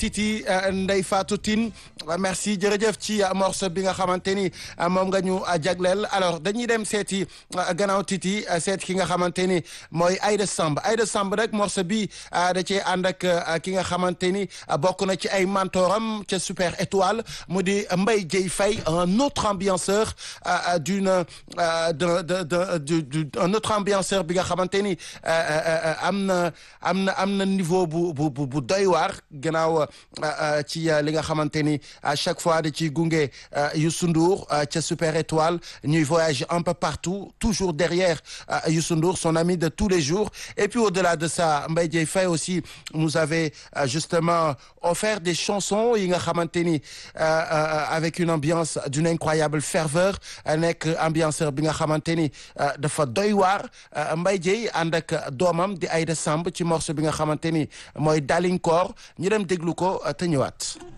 Titi Ndeye Fatou Tine merci jërëjëf ci morceau bi nga xamante ni moom nga ñu jagleel alors dañuy dem seeti gannaaw Titi seet ki nga xamante ni mooy Aïda Samb Aïda Samb rek morceau bi da cee ànd ak ki nga xamante ni bokk na ci ay mentoram ca Super Étoile mu di Mbaye Dieye Faye un autre ambianceur d'une de de un autre ambianceur bi nga xamante ni am na am na am na niveau bu bu bu doy waar gannaaw ci li nga xamante ni à chaque fois da ciy gunge Youssou Ndour ca Super Étoile ñuy voyager un peu partout toujours derrière Youssou Ndour son ami de tous les jours et puis au-delà de ça Mbaye Dieye Faye aussi nous avait justement offert des chansons yi nga xamante ni avec une ambiance d'une incroyable ferveur nekk ambianceur bi nga xamante ni dafa doy waar Mbaye Dieye ànd ak doomam di Aïda Samb ci morceau bi nga xamante ni mooy Dalinkoor ñu dem déglu ko te ñëwaat